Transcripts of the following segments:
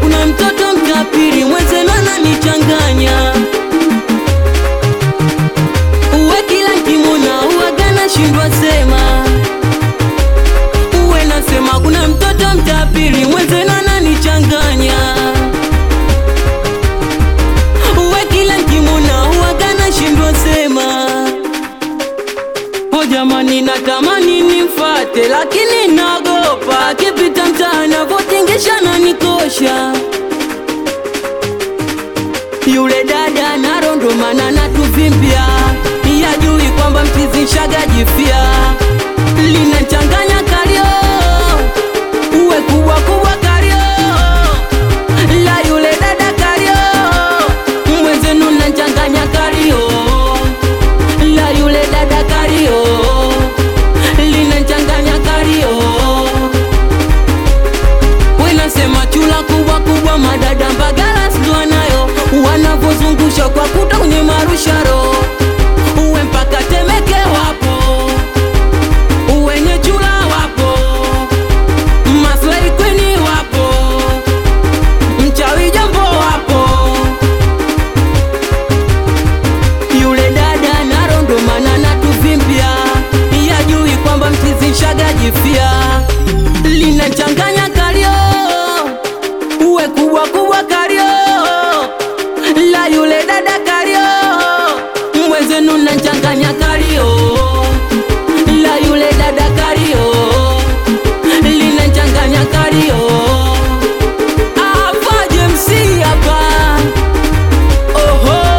kuna mtoto mtapiri mwenzenu ananichanganya uwe kila nkimuna uwagana shindwa sema uwe nasema kuna mtoto mtapiri mwenzenu ananichanganya uwe kila nkimuna uwagana shindwa sema o jamani natamani nimfate lakini nagopa akipita mtaani avotingisha na nikosha yule dada narondomana natuvimbia yajui kwamba mtizishagajifia linachanganya kalio uwe kubwa kubwa kalio la yule dada kalio mwenzenu nachanganya kalio la yule dada kalio linachanganya kalio wenasema chula kubwa kubwa madada mbagala sijua nayo wanavozungusha kwa kuta kwenye marusharo uwe mpaka temeke wapo uwenye chula wapo maslai kweni wapo mchawi jambo wapo yule dada narondomana natuvimbia yajui kwamba mtizishagajifia linachanganya kalio uwe kubwa kubwa kalio la yule dada kalio mwenzenu nachanganya kalio la yule dada kalio linachanganya kalio afaje msi hapa oho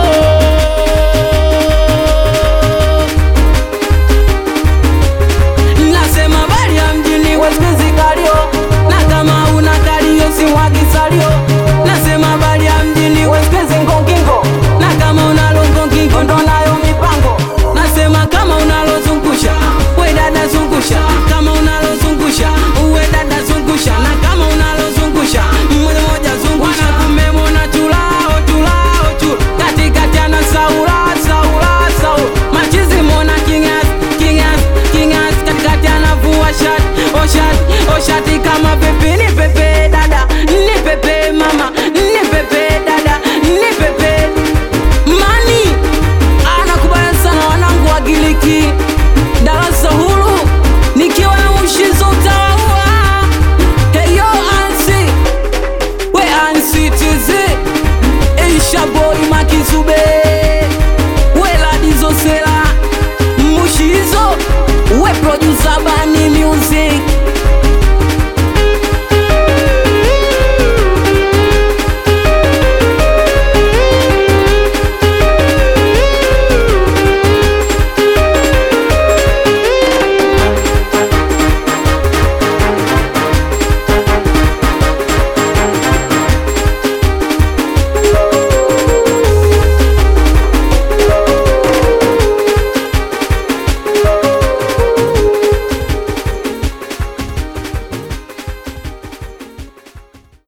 nasema bali ya mjini wesizi kalio na kama una kalio si wagisalio nasema bali ya mjini wesizi ngongingo na kama unalo ngongingo ndo nayo mipango nasema kama unalozungusha we dada zungusha kama unalozungusha uwe dada zungusha na kama unalozungusha mmoja moja zungusha kumemona chulao chulao chu katikati ana saula saula saula machizi mona kingas kingas kingas katikati anavua shati o shati o shati kama pepe ni pepe dada ni pepe mama ni pepe dada ni pepe mani anakubaya sana wanangu wa Giliki darasa huru nikiwa na mushizo utawaua heyo ansi we ansi tizi Isha boy makizube we ladizo sela mushizo we producer